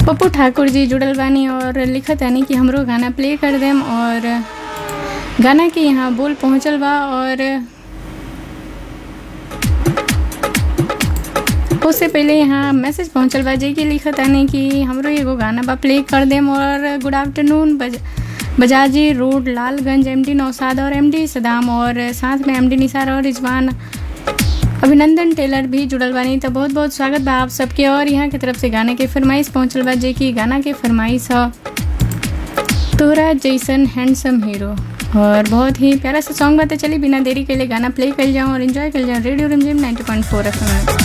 पप्पू ठाकुर जी जुड़ल बानी और लिखत यानी कि हमरो गाना प्ले कर देम और गाना के यहाँ बोल पहुँचल बा और उससे पहले यहाँ मैसेज पहुँचल बा जे कि लिखत यानी कि हमरो एगो गाना बा प्ले कर देम और गुड आफ्टरनून बज बजाजी रोड लालगंज एमडी नौसाद और एमडी सदाम और साथ में एमडी निसार और रिजवान अभिनंदन टेलर भी जुड़ल बानी तो बहुत बहुत स्वागत बा आप सबके और यहाँ की तरफ से गाने के फरमाइश पहुँचल बा जे कि गाना के फरमाइश है तोरा जैसन हैंडसम हीरो और बहुत ही प्यारा सा सॉन्ग बात चली बिना देरी के लिए गाना प्ले कर जाऊँ और इन्जॉय कर जाऊँ रेडियो रमजिम 90.4 एफएम में